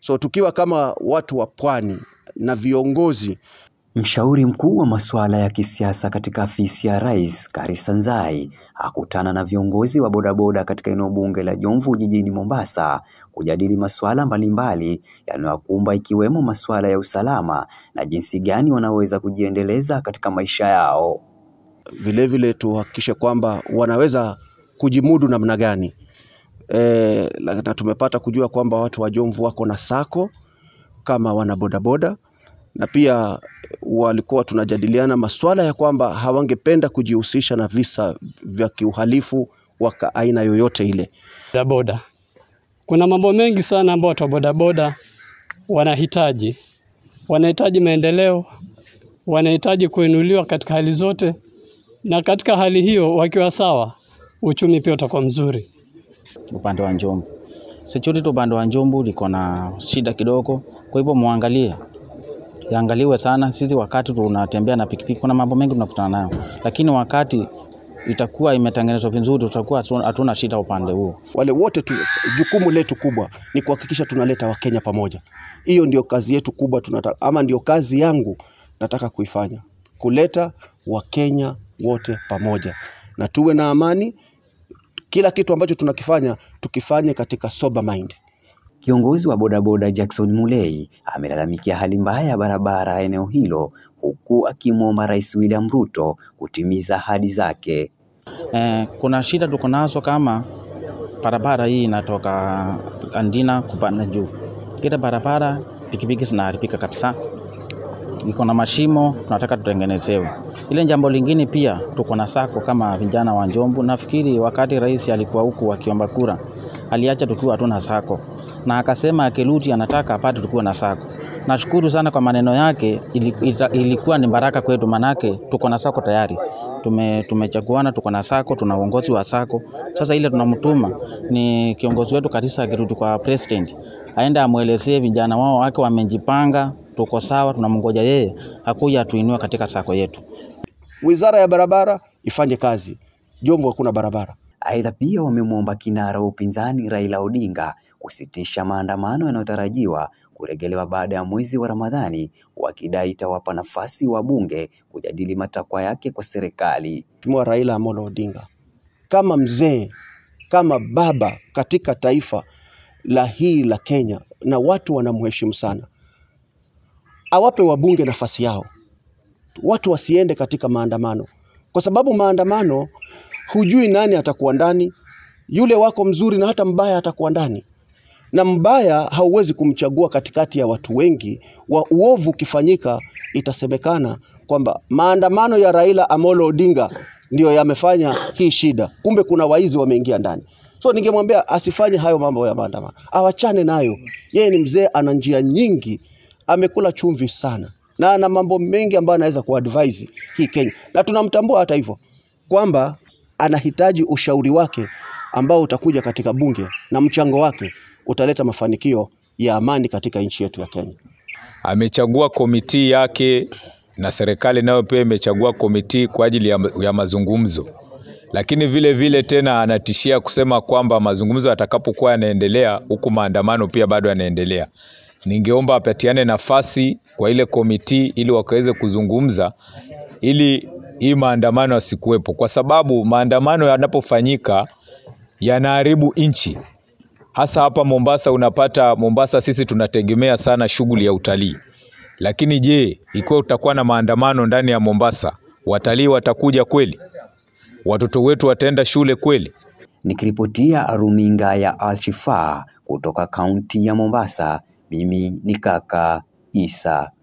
So tukiwa kama watu wa pwani na viongozi Mshauri mkuu wa masuala ya kisiasa katika afisi ya Rais, Karisa Nzai, akutana na viongozi wa bodaboda katika eneo bunge la Jomvu jijini Mombasa kujadili masuala mbalimbali yanayokumba ikiwemo masuala ya usalama na jinsi gani wanaweza kujiendeleza katika maisha yao. vilevile tuhakikishe kwamba wanaweza kujimudu namna gani. E, na tumepata kujua kwamba watu wa Jomvu wako na sako kama wana bodaboda na pia walikuwa tunajadiliana masuala ya kwamba hawangependa kujihusisha na visa vya kiuhalifu wa ka- aina yoyote ile. bodaboda. Kuna mambo mengi sana ambayo watu wa bodaboda wanahitaji. Wanahitaji maendeleo, wanahitaji kuinuliwa katika hali zote, na katika hali hiyo wakiwa sawa, uchumi pia utakuwa mzuri. upande wa Njombe. Security upande wa Njombe liko na shida kidogo, kwa hivyo muangalie, iangaliwe sana. Sisi wakati tunatembea na pikipiki, kuna mambo mengi tunakutana nayo, lakini wakati itakuwa imetengenezwa vizuri, tutakuwa hatu- hatuna shida upande huo. Wale wote tu, jukumu letu kubwa ni kuhakikisha tunaleta Wakenya pamoja. Hiyo ndio kazi yetu kubwa tunataka, ama ndio kazi yangu nataka kuifanya, kuleta Wakenya wote pamoja na tuwe na amani. Kila kitu ambacho tunakifanya tukifanye katika sober mind. Kiongozi wa bodaboda Jackson Mulei amelalamikia hali mbaya ya barabara eneo hilo huku akimwomba Rais William Ruto kutimiza ahadi zake. Eh, kuna shida tuko nazo kama barabara hii inatoka Andina kupanda juu, kila barabara pikipiki zinaharibika kabisa, iko na mashimo, tunataka tutengenezewe. Ile jambo lingine pia tuko na sako kama vijana wa Njombu. Nafikiri wakati rais alikuwa huku akiomba kura, aliacha tukiwa hatuna sako, na akasema akirudi anataka apate tukiwa na sako. Nashukuru sana kwa maneno yake, ili- ita- ilikuwa ni baraka kwetu, manake tuko na sako tayari tume tumechaguana, tuko na sako, tuna uongozi wa sako. Sasa ile tunamtuma ni kiongozi wetu Karisa akirudi kwa president, aende amwelezee vijana wao wake wamejipanga, tuko sawa, tunamngoja yeye akuja atuinue katika sako yetu. Wizara ya barabara ifanye kazi. Jomvu hakuna barabara. Aidha, pia wamemwomba kinara wa upinzani Raila Odinga kusitisha maandamano yanayotarajiwa kurejelewa baada ya mwezi wa Ramadhani, wakidai itawapa nafasi wabunge kujadili matakwa yake kwa serikali. Mheshimiwa Raila Amolo Odinga kama mzee, kama baba katika taifa la hii la Kenya, na watu wanamheshimu sana, awape wabunge nafasi yao, watu wasiende katika maandamano, kwa sababu maandamano hujui nani atakuwa ndani, yule wako mzuri na hata mbaya atakuwa ndani, na mbaya hauwezi kumchagua katikati ya watu wengi. Wa uovu ukifanyika, itasemekana kwamba maandamano ya Raila Amolo Odinga ndio yamefanya hii shida, kumbe kuna waizi wameingia ndani. So ningemwambia asifanye hayo mambo ya maandamano, awachane nayo. Yeye ni mzee, ana njia nyingi, amekula chumvi sana na ana mambo mengi ambayo anaweza kuadvise hii Kenya, na tunamtambua hata hivyo kwamba anahitaji ushauri wake ambao utakuja katika bunge na mchango wake utaleta mafanikio ya amani katika nchi yetu ya Kenya. amechagua komiti yake na serikali nayo pia imechagua komiti kwa ajili ya, ya mazungumzo, lakini vile vile tena anatishia kusema kwamba mazungumzo yatakapokuwa yanaendelea huku maandamano pia bado yanaendelea. Ningeomba apatiane nafasi kwa ile komiti ili wakaweze kuzungumza ili hii maandamano yasikuwepo, kwa sababu maandamano yanapofanyika yanaharibu nchi hasa hapa Mombasa. Unapata Mombasa, sisi tunategemea sana shughuli ya utalii, lakini je, ikiwa utakuwa na maandamano ndani ya Mombasa, watalii watakuja kweli? Watoto wetu wataenda shule kweli? Nikiripotia runinga ya Alshifa kutoka kaunti ya Mombasa, mimi ni kaka Isa